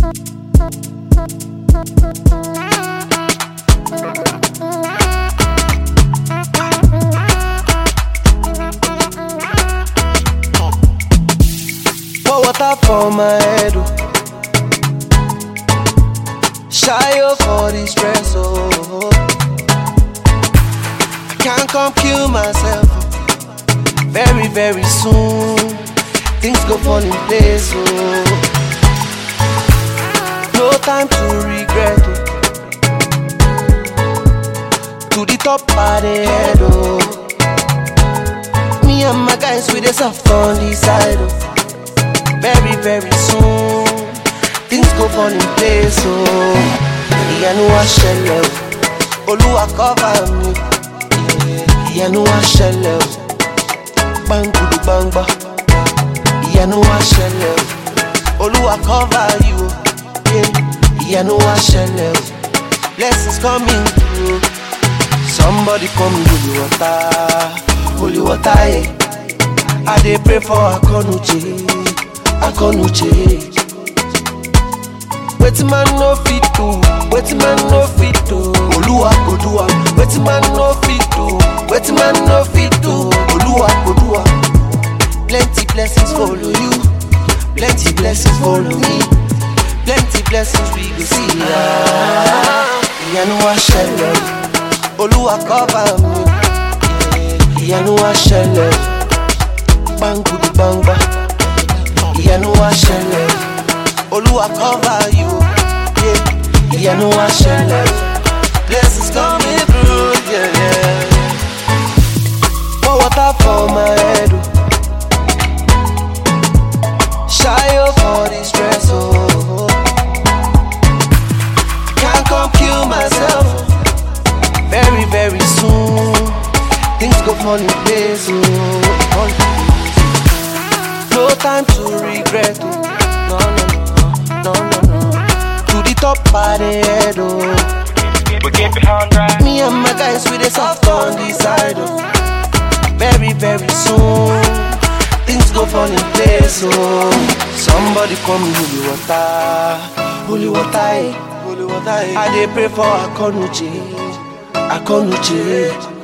Pour water for my head. Oh. Shy up for the stress. Oh. I can't come kill myself. oh. Very, very soon. Things go fall in place. Oh. No time to regret. Oh. To the top of the head. Oh. Me and my guys with the soft on the side. Oh very very soon things go fall in place o ìyanu wa ṣẹlẹ̀ o olúwa cover mi ìyanu wa ṣẹlẹ̀ o gbangudu gbangba ìyanu wa ṣẹlẹ̀ o olúwa cover you o yeah. ìyanu wa ṣẹlẹ̀ o blessings coming through somebody come holy water holy water yeah. i dey pray for akonuche. akonuche wetin man no fit do wetin man no fit do oluwa go do am wetin man no fit do wetin man no fit do oluwa go do am plenty blessings follow you plenty blessings follow me plenty blessings we go see ah ìyanu wa ṣẹlẹ̀ olúwa cover mi ìyanu wa ṣẹlẹ̀ gbangudu gbangba. ìyanu wa ṣẹlẹ̀ olúwa cover you yeah. ìyanu wa ṣẹlẹ̀ blessings coming through yeah, yeah. pour water for my head o ṣayo for the stress o oh. can't come kill myself very very soon things go fall in place o. Oh. No time to regret, oh. No, no, no, no, no, no. To the top of the head, oh. We keep it on right. Me and my guys with the soft on the side, oh. Very, very soon, things go fall in place, oh. Somebody call me holy water, holy water, eh. holy water. eh. I dey pray for Akonuche, Akonuche.